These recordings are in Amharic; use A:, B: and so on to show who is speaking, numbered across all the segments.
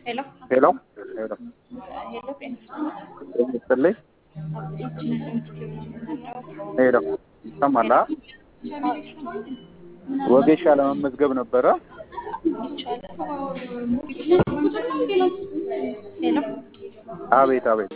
A: ሄሎ
B: ሄሎ ሄሎ
A: ሄሎ ጤና
B: ይስጥልኝ። ሄሎ ይሰማል? አ? ወጌሻ ለመመዝገብ ነበረ።
A: ሄሎ
B: አቤት አቤት።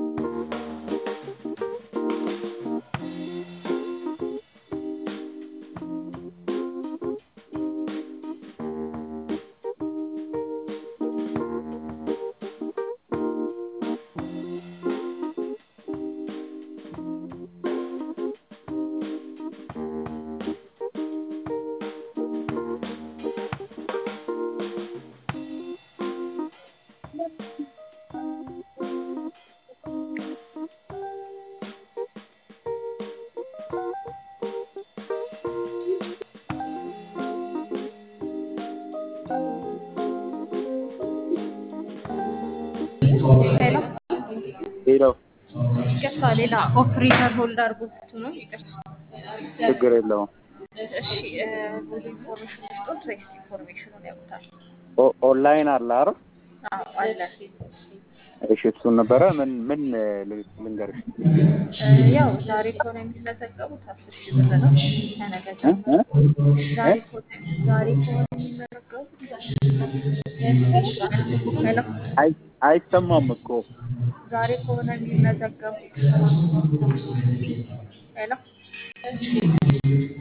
A: ሄሎ
B: ሄሎ
A: ይቅርታ፣ ሌላ ኦፕሬተር ሆልድ አድርጎት ነው። ይቅርታ።
B: ችግር የለውም።
A: እሺ እ ብዙ ኢንፎርሜሽን ውስጦት ወይስ ኢንፎርሜሽኑን ያውቁታል?
B: ኦ- ኦንላይን አለ አይደል?
A: አዎ አለ።
B: እሺ እሱን ነበረ። ምን ምን ል- ልንገርሽ?
A: እ ያው ዛሬ ከሆነ የሚመዘገቡት አስር ሺህ ብር ነው። ከነገ
B: እ?
A: ጀምሮ
B: እ?
A: ዛሬ
B: እ?
A: ከሆነ ዛሬ ከሆነ የሚመዘገቡት ሄሎ
B: አይ አይሰማም እኮ
A: ዛሬ ከሆነ የሚመዘገቡት ሄሎ